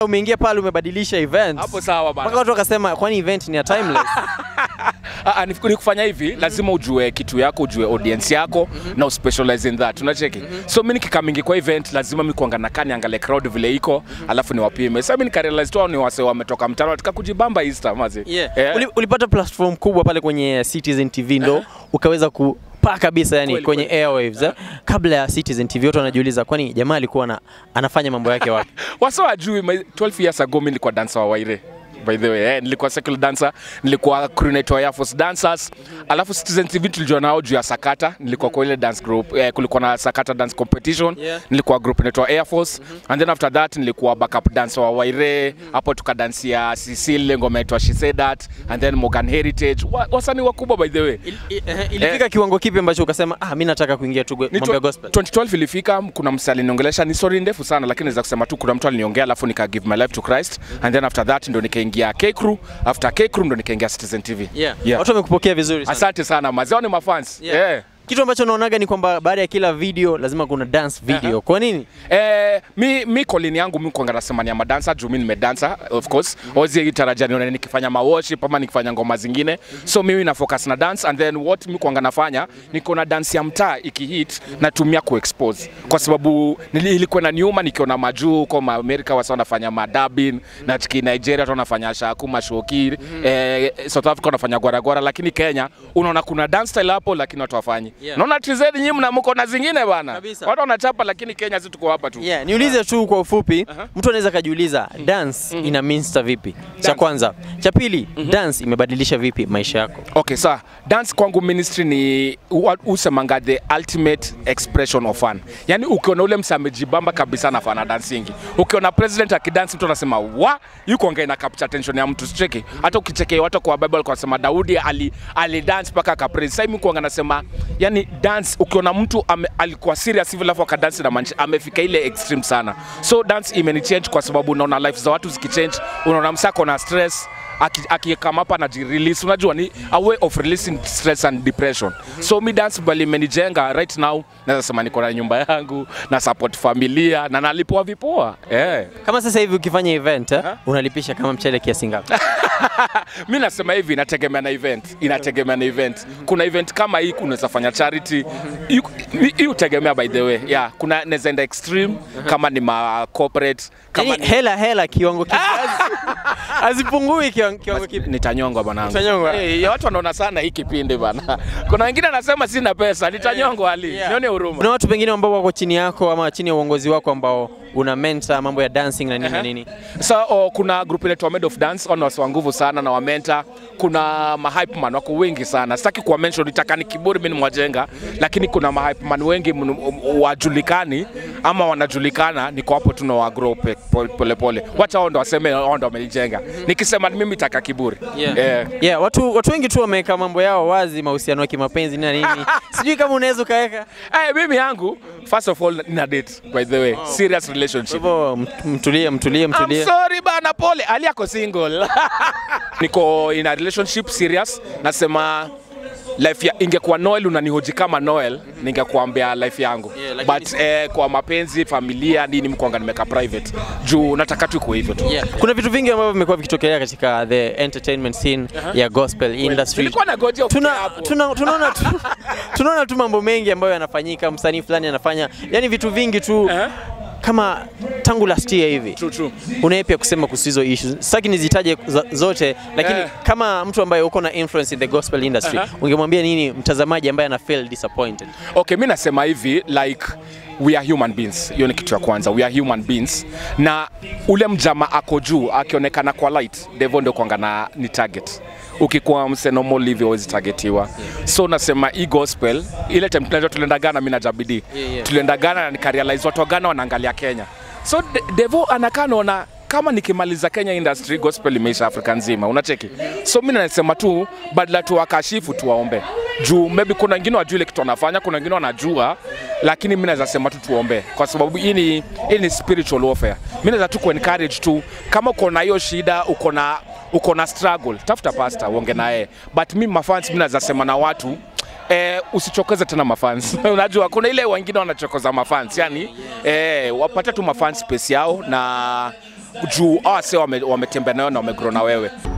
umeingia pale umebadilisha event. Hapo sawa bana. Mpaka watu wakasema kwani event ni ya timeless. Ah, ah, ni ni kufanya hivi lazima ujue kitu yako ujue audience yako na uspecialize in that unacheki so mi nikikamingi kwa event lazima mi kuangana kani angalie crowd vile iko alafu niwapime sasa mi nikarealize tu hao ni wase wametoka mtaro katika kujibamba Easter mazi Yeah. Eh. Uli, ulipata platform kubwa pale kwenye Citizen TV ndo ukaweza kupaa kabisa yani Kweli, kwenye kweli. airwaves eh? Kabla ya Citizen TV watu wanajiuliza kwani jamaa alikuwa na, anafanya mambo yake wapi? wasa wajui my- 12 years ago mi nilikuwa dancer wa Waire by the way eh, nilikuwa secular dancer nilikuwa coordinator wa Air Force dancers alafu Citizen TV tulijua nao juu ya Sakata nilikuwa kwa ile dance group eh, kulikuwa na Sakata dance competition Yeah. nilikuwa group inaitwa Air Force and then after that nilikuwa backup dancer wa Waire hapo tukadansia Cecile ngoma inaitwa She Said That and then Morgan Heritage wa, wasanii wakubwa by the way Il, i- eh, ilifika kiwango kipi ambacho ukasema ah, mi nataka kuingia tu Ni mambo ya tw- gospel? 2012 ilifika, kuna msee aliniongelesha, ni story ndefu sana, lakini naweza kusema tu kuna mtu aliniongea, alafu nika give my life to Christ and then after that ndo nikaingia K Crew, after K Crew ndo nikaingia Citizen TV. Yeah. Yeah. Watu wamekupokea vizuri sana. Asante sana mazao, ni mafans Yeah. yeah. Kitu ambacho naonaga ni kwamba baada ya kila video lazima kuna dance video. Aha. Kwa nini? Eh, mi mi kolini yangu mi kwanga nasema ni ya madansa juu mi nimedansa of course mm -hmm. ozi tarajia nione nikifanya maworship ama nikifanya ngoma zingine so mimi na focus na dance and then what mi kwanga nafanya niko na dance ya mtaa ikihit natumia kuexpose kwa sababu nili- ilikuwa na niuma nikiona majuu huko ma Amerika wasa wanafanya madabin na chiki Nigeria watu wanafanya shaku mashoki eh, South Africa wanafanya gwaragwara lakini Kenya unaona kuna dance style hapo lakini watu wafanyi Yeah. naona TZ nyinyi mna mko na zingine bana Kabisa. watu wanachapa lakini Kenya si tuko hapa tu Yeah, niulize tu kwa ufupi, mtu anaweza kajiuliza dance ina minsta vipi? Cha Dance. kwanza. Cha pili, dance imebadilisha vipi maisha yako? Okay, sawa. Dance kwangu ministry ni wa- usemanga the ultimate expression of fun. Yaani ukiona ule msa amejibamba kabisa na fana dancingi. Ukiona president akidance mtu anasema wa yuko ongea na capture attention ya mtu sicheki. Hata ukichekea watu kwa Bible kwa sema Daudi ali ali dance mpaka akapraise. Sasa mimi kuanga nasema yani dance ukiona mtu ame, alikuwa serious hivi alafu akadance na manchi amefika ile extreme sana. So dance imenichange kwa sababu unaona life za watu zikichange, unaona msako na stress akikama hapa na release unajua ni a way of releasing stress and depression so mi dance bali imenijenga right now naweza sema niko na nyumba yangu na support familia na nalipoa vipoa eh Kama sasa hivi ukifanya event eh, Aha. unalipisha kama mchele kiasi ngapi? mi nasema hivi inategemea na event inategemea na event kuna event kama hii unaweza fanya charity Hii- hii hii hutegemea by the way yeah kuna naweza enda extreme kama ni ma corporate kama Yaani ni, hela hela kiwango kipi? Hazipungui kiwango, kiwango kipi? nitanyongwa bwanangu Utanyongwa? hey, watu wanaona sana hii kipindi bana kuna wengine anasema sina pesa nitanyongwa ali Yeah. nione huruma Kuna watu pengine ambao wako chini yako ama chini ya uongozi wako ambao una mentor mambo ya dancing na nini na Aha. nini. so oh, kuna group inaitwa Made of Dance wana wasi wa nguvu sana na wamenta. Kuna mahype man wako wengi sana, sitaki kuwa mention, nitaka ni kiburi mimi mwajenga, lakini kuna mahype man wengi mnu- um, wajulikani ama wanajulikana, niko hapo tu na wa grow pe- pole pole, pole. Wacha wao ndo waseme wao ndo wamenijenga. Nikisema ni mimi taka kiburi Yeah. Eh. Yeah, watu, watu wengi tu wameweka mambo yao wazi, mahusiano ya kimapenzi na nini. Sijui kama unaweza ukaweka. Hey, mimi yangu first of all nina date by the way serious Kwa relationship hivyo mt- mtulie, mtulie, I'm mtulie. sorry bana, pole. Ali ako single. Niko in a relationship serious. Nasema life ya ingekuwa Noel unanihoji kama Noel, ningekuambia life yangu Yeah, lakini- but eh, kwa mapenzi, familia, nini mkwanga nimeka private juu nataka tu ikuwe hivyo tu. Yeah. Kuna vitu vingi ambavyo vimekuwa vikitokelea katika the entertainment scene ya gospel industry. Nilikuwa nagoja ufike Tuna, hapo. tuna, tunaona tu, tunaona tu mambo mengi ambayo yanafanyika, msanii fulani anafanya, yani vitu vingi tu Eh? kama tangu last year hivi. True, true. Una yapi ya kusema kuhusu hizo issues? Sitaki nizitaje za- zote, lakini Eh. kama mtu ambaye uko na influence in the gospel industry, Aha. ungemwambia nini mtazamaji ambaye ana feel disappointed? Okay, mi nasema hivi like we are human beings. Hiyo ni kitu ya kwanza, we are human beings, na ule mjama ako juu akionekana kwa light, devil ndio kwanga na ni target ukikuwa msenomo livyo hawezi targetiwa so nasema hii gospel ile time tunajua tulienda Ghana mimi na Jabidi Yeah, yeah. tulienda Ghana na nikarealize watu wa Ghana wanaangalia Kenya so de- devo anakaa naona kama nikimaliza Kenya industry gospel imeisha Afrika nzima, unacheki. So mimi nasema tu badala tu wakashifu tuwaombe juu maybe kuna wengine wajua ile kitu wanafanya, kuna wengine wanajua, lakini mimi naweza sema tu tuombe, kwa sababu hii ni hii ni spiritual warfare. Mimi naweza tu ku encourage tu, kama uko na hiyo shida, uko na uko na struggle, tafuta pastor uonge naye, but mimi mafans, mimi naweza sema na watu Eh, usichokeze tena mafans unajua kuna ile wengine wanachokoza mafans yani eh, wapate tu mafans space yao na juu awase wametembea nayo na wamegrow na wewe